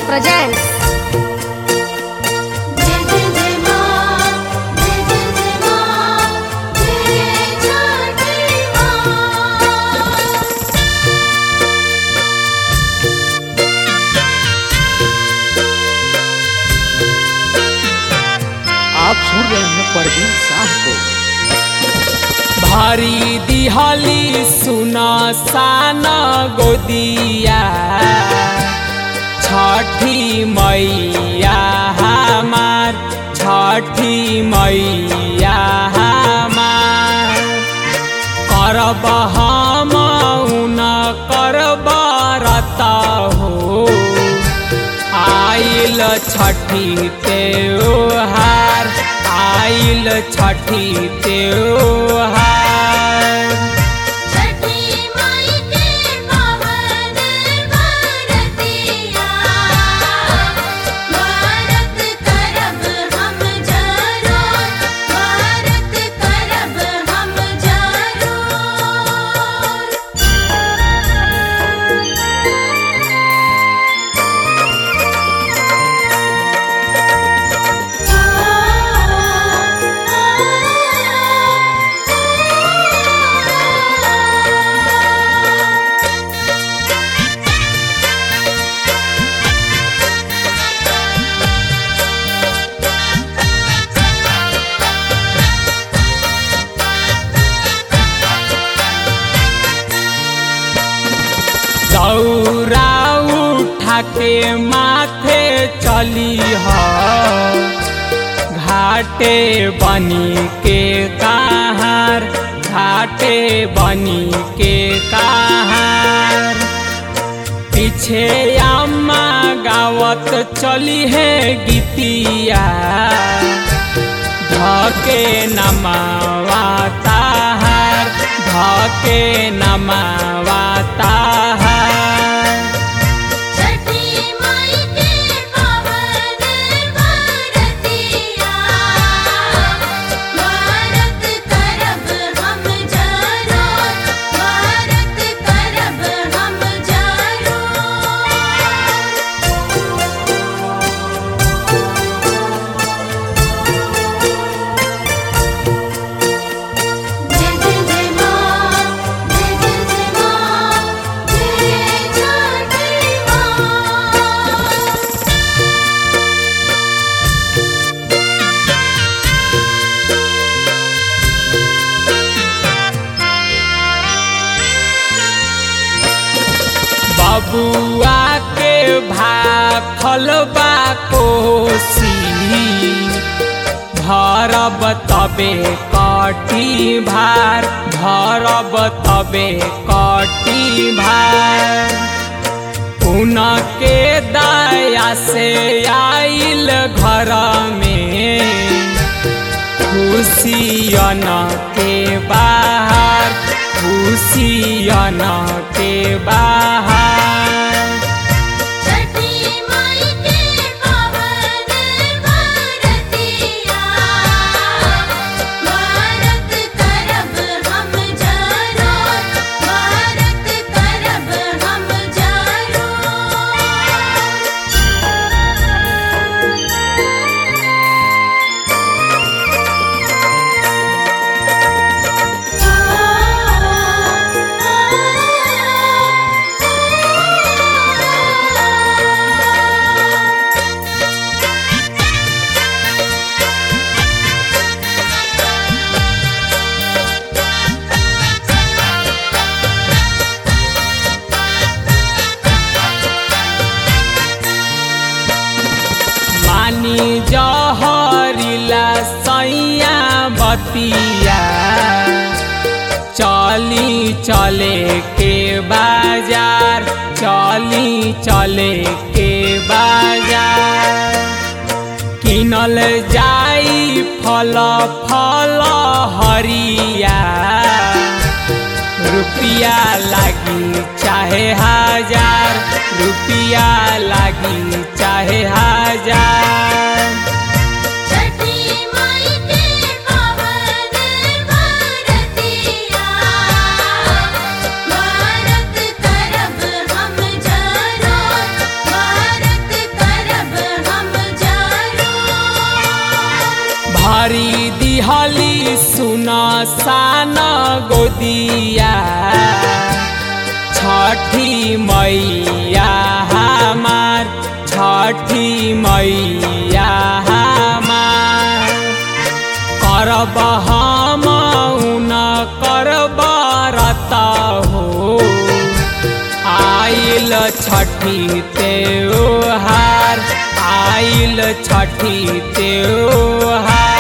presents जय जय जय मां जय जय जय मां जय छठी मां आप सुन रहे हैं परवीन शाह को भारी दिहली सुना साना गोदिया छठी मैया हमार छठी मैया हमार करब हम उन करब रत हो आइल छठी त्योहार आइल छठी त्योहार छठी माई के पावन बरतिया भारत करब हम जरूर भारत करब हम जरूर दौरा उठा के माथे चली ह घाटे बनी के कहार घाटे बनी के कहार पीछे अम्मा गावत चली है गीतिया धके नमावा ताहार धके नमावा ताहार छठी माई के पावन बरतिया भारत करब हम जरूर भारत करब हम जरूर जय जय जय मां जय जय जय मां जय छठी मां बबुआ के भाखल बा कोसी भरब तबे कटी भार भरब तबे कटी भार उनके दया से आइल घर में खुशियन के बाहर खुशियन के बाहर छठी माई के पावन बरतिया भारत करब हम जरूर भारत करब हम जरूर मानी जहरिला सैया बतिया चली चले के बाजार चली चले के बाजार किनल जाई फल फल हरिया रुपिया लागी चाहे हजार रुपिया लागी चाहे हजार छठी माई के पावन बरतिया भारत करब हम जरूर भारत मैया छठी मैया हमार छठी मैया हमार करब हम न करब रत हो आइल छठी त्योहार आइल छठी त्योहार